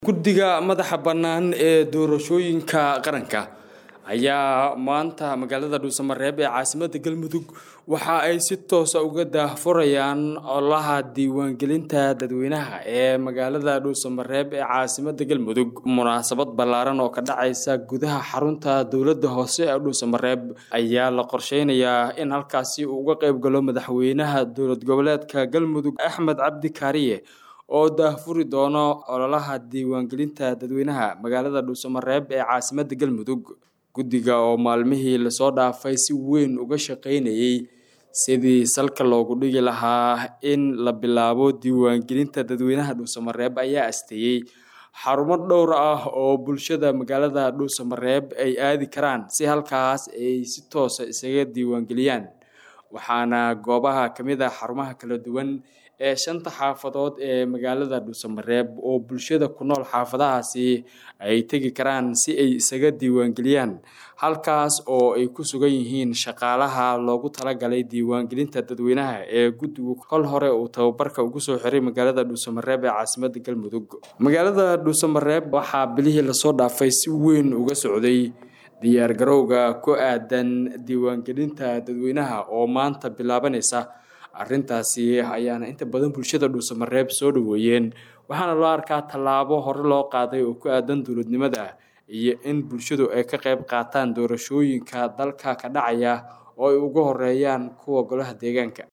guddiga madaxa bannaan ee doorashooyinka qaranka ayaa maanta magaalada dhuusamareeb ee caasimada galmudug waxa ay si toosa uga daahfurayaan olaha diiwaangelinta dadweynaha ee magaalada dhuusamareeb ee caasimada galmudug munaasabad ballaaran oo ka dhacaysa gudaha xarunta dowladda hoose ee dhuusamareeb ayaa la qorsheynayaa in halkaasi uu uga qayb galo madaxweynaha dowlad goboleedka galmudug axmed cabdi kaariye oo daahfuri doono ololaha diiwaangelinta dadweynaha magaalada dhuusamareeb ee caasimada galmudug guddiga oo maalmihii lasoo dhaafay si weyn uga shaqaynayay sidii salka loogu dhigi lahaa in la bilaabo diiwaangelinta dadweynaha dhuusamareeb ayaa asteeyey xarumo dhowr ah oo bulshada magaalada dhuusamareeb ay aadi karaan si halkaas ay si toosa isaga diiwaangeliyaan waxaana goobaha ka mid ah xarumaha kala duwan ee shanta xaafadood ee magaalada dhuusamareeb oo bulshada ku nool xaafadahaasi ay tegi karaan si ay isaga diiwaangeliyaan halkaas oo ay ku sugan yihiin shaqaalaha loogu talagalay diiwaangelinta dadweynaha ee guddigu kol hore uu tababarka ugu soo xiray magaalada dhuusamareeb ee caasimada galmudug magaalada dhuusamareeb waxaa bilihii lasoo dhaafay si weyn uga socday diyaar garowga ku aadan diiwaangelinta dadweynaha oo maanta bilaabanaysa arrintaasi ayaana inta badan bulshada dhuusamareeb soo dhaweeyeen waxaana loo arkaa tallaabo hore loo qaaday oo ku aadan dowladnimada iyo in bulshadu ay ka qayb qaataan doorashooyinka dalka ka dhacaya oo ay uga horeeyaan kuwa golaha deegaanka